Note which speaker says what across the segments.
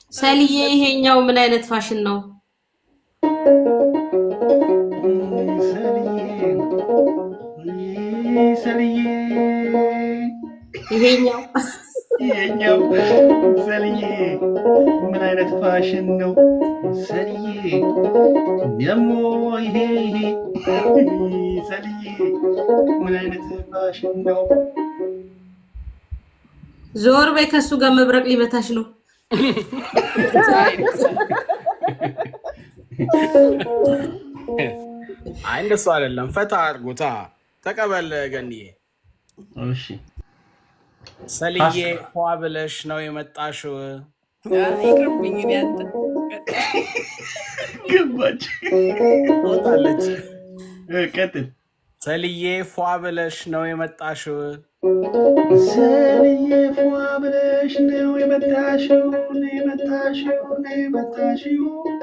Speaker 1: ሰልዬ ይሄኛው ምን አይነት ፋሽን ነው?
Speaker 2: ሰልዬ
Speaker 1: ይሄኛው
Speaker 2: ይሄኛው ሰልዬ ምን አይነት ፋሽን ነው? ሰልዬ ደግሞ ይሄ ይሄ ሰልዬ ምን አይነት ፋሽን ነው?
Speaker 1: ዞር በይ፣ ከሱ ጋር መብረቅ ሊመታሽ ነው።
Speaker 3: አይ እንደሱ አይደለም። ፈታ አድርጎታ ተቀበል ገንዬ።
Speaker 2: እሺ
Speaker 3: ሰልዬ ፏ ብለሽ ነው የመጣሽው።
Speaker 4: ይቅርብኝ እኔ አንተ
Speaker 2: ገባች።
Speaker 3: ወጣለች።
Speaker 2: እ፣ ቀጥል።
Speaker 3: ሰልዬ ፏ ብለሽ ነው የመጣሽው።
Speaker 2: ሰልዬ ፏ ብለሽ ነው የመጣሽው ነው የመጣሽው ነው የመጣሽው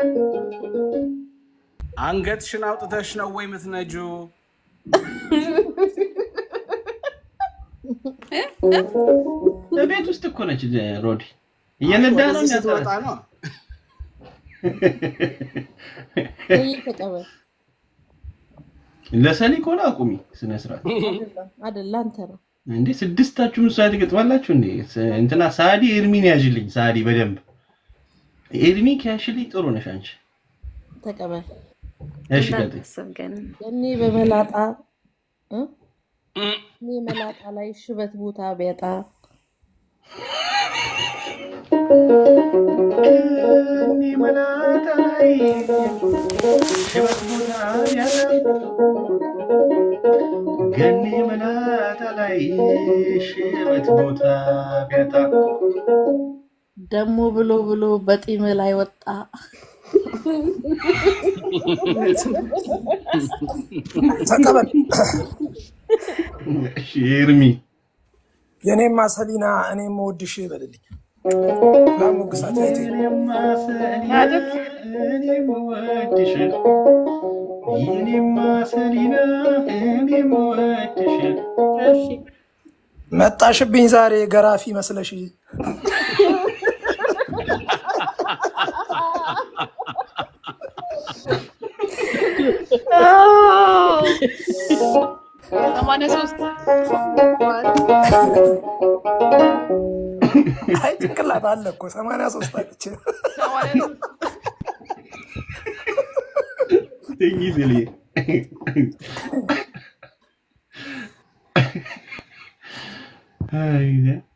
Speaker 3: አንገትሽን አውጥተሽ ነው ወይ የምትነጁ?
Speaker 2: ቤት ውስጥ እኮ ነች ሮዲ እየነዳ ነው
Speaker 3: ወደዚህ ስትወጣ
Speaker 2: እንዳትወጣ
Speaker 3: ነው።
Speaker 5: ተቀበል።
Speaker 2: ለሰሊ ከሆነ አቁሚ ስነ ስርዓት
Speaker 5: አይደለም አይደለም፣ አንተ ነው
Speaker 2: እንዴ ስድስታችሁም እሷ ትገጥማላችሁ እንዴ ስ- እንትና ሳዲ ኤርሚን ያዥልኝ ሳዲ በደንብ ኤርሚ ከያሽልኝ ጥሩ ነሽ አንቺ
Speaker 5: ተቀበል።
Speaker 2: እሺ ቀጥይ
Speaker 4: እንዳታስብ ገና
Speaker 5: እኔ በመላጣ እ? እኔ መላጣ ላይ ሽበት ቦታ ቢያጣ
Speaker 2: እኔ መላጣ ላይ ሽበት ቦታ ያለ ገኔ መላጣ ላይ ሽበት ቦታ ቢያጣ
Speaker 5: ደሞ ብሎ ብሎ በጢም ላይ ወጣ።
Speaker 6: ተቀበል።
Speaker 2: እሺ ኤርሚ
Speaker 6: የኔማ ሰሊና እኔ የምወድሽ በልልኝ። ላሞግሳት እህቴ።
Speaker 2: የኔማ ሰሊና እኔም ወድሽ የኔማ ሰሊና እኔም ወድሽ
Speaker 6: መጣሽብኝ ዛሬ ገራፊ መስለሽ
Speaker 4: ሰማንያ ሶስት
Speaker 6: አይ ጭንቅላት አለ እኮ ሰማንያ ሶስት አለች።
Speaker 2: ትኝ ስል አይ